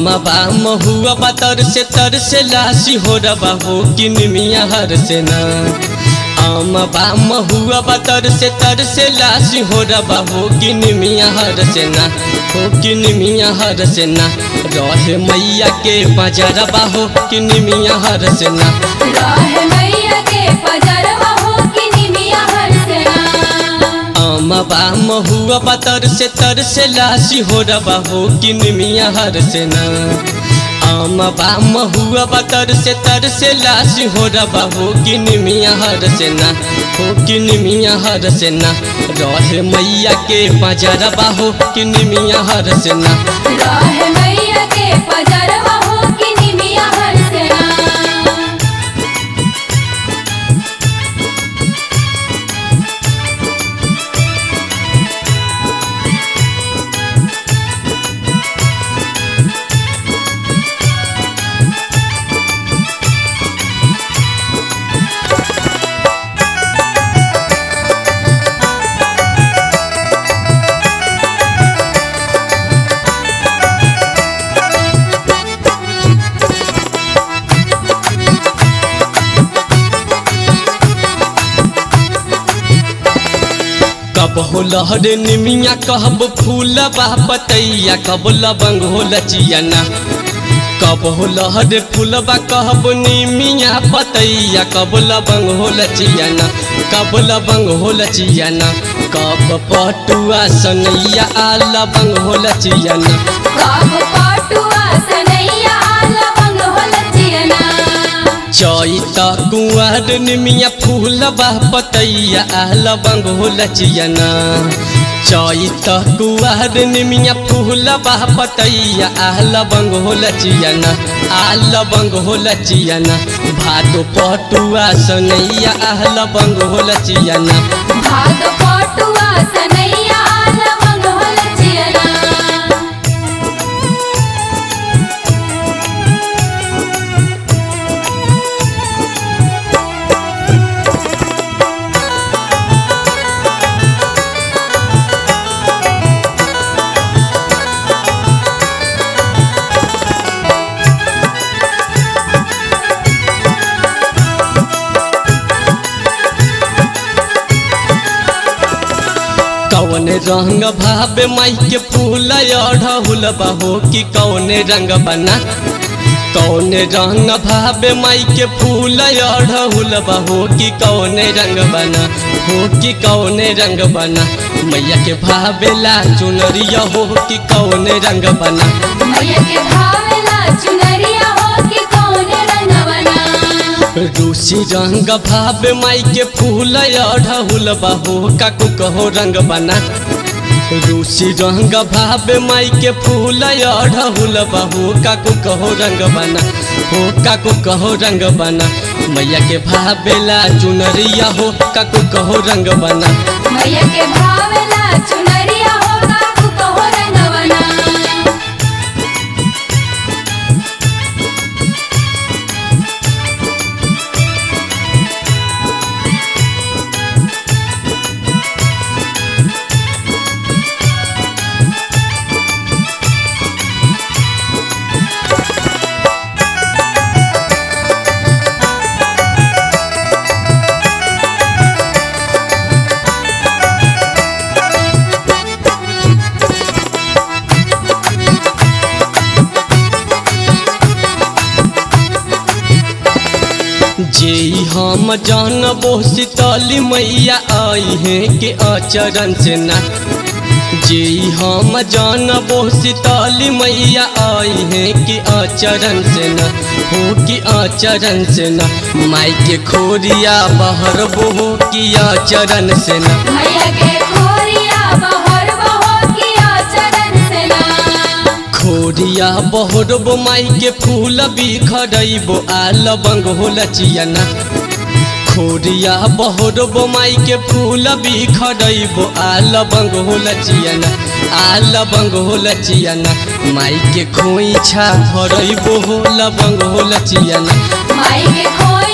बा महुआ बा तर से तर से लासी हो रबा हो कि निमिया हर से ना आम बा महुआ बा तर से तर से लासी हो रबा हो कि निमिया हर से ना हो कि निमिया हर से ना रहे मैया के बजरबा हो कि निमिया हर से ना राह मैया के पजरवा हो कि निमिया हर सेना आम बा महुआ बा तर से तर से लासी हो रबा हो कि निमिया हर से ना आम बा महुआ बा तर से तर से लासी हो रबा हो कि निमिया हर से ना हो कि निमिया हर से ना रहे मैया के बजरबा हो कि निमिया हर से ना राह मैया के पजरवा हो कि निमिया हर सेना कब हो लहर निमिया कहब फूल बा पतैया कब लबंग हो लचियना कब हो लहर फूलबा कहब निमिया पतैया कब लबंग हो लचियना कब लबंग हो लचियना कब पटुआ सनैया आ लबंग हो लचियना काब पाटुआ सनैया लवंग हो लचियना चैत कुंवर निमिया फूलबा पतैया आ लबंग हो लचियना चैत कुंवर निमिया फूलबा पतैया आ लबंग हो लचियना आ लबंग हो लचियना भादो पटुआ सनैया आ लबंग हो लचियना भाग पाटुआ सनैया लवंग हो लचियना कौन रंग भावे माई के फूल अढ़हुल बहो कि कौन रंग बना कौन रंग भावे माई के फूल अढ़हुल बहो कि कौन रंग बना हो कि कौन रंग बना मैया के भावेला चुनरिया हो कि कौन रंग बना मैया के भावेला चुनरिया हो कि कौन रंगवना रूसी रंग भावे माई के फूल अढ़हुल बहो काकू कहो रंग बना रूसी रंग भावे माई के फूल अढ़हुल बहो काकू कहो रंग बना हो काकू कहो रंग बना मैया के भावेला चुनरिया हो काकू कहो रंग बना मैया के भावेला चुनरिया हो काकू कहो रंगवना जे हम जानबो शीतली मैया आई है के अचरण से ना जे हम जानबो शीतली मैया आई है कि अचरण से न हो कि अचरण से न माई के खोरिया बहरबो हो कि अचरण से न मैया के खोरिया बहर बहो किया चरण से ना खोरिया बहरबो माई के फूल बिखरैबो आ लबंग हो लचियना खोरिया बहरबो माई के फूल बिखरैबो आ लबंग हो लचियना आ लबंग हो लचियना माई के खोइछा भरैबो हो लबंग हो लचियना माई के खोरिया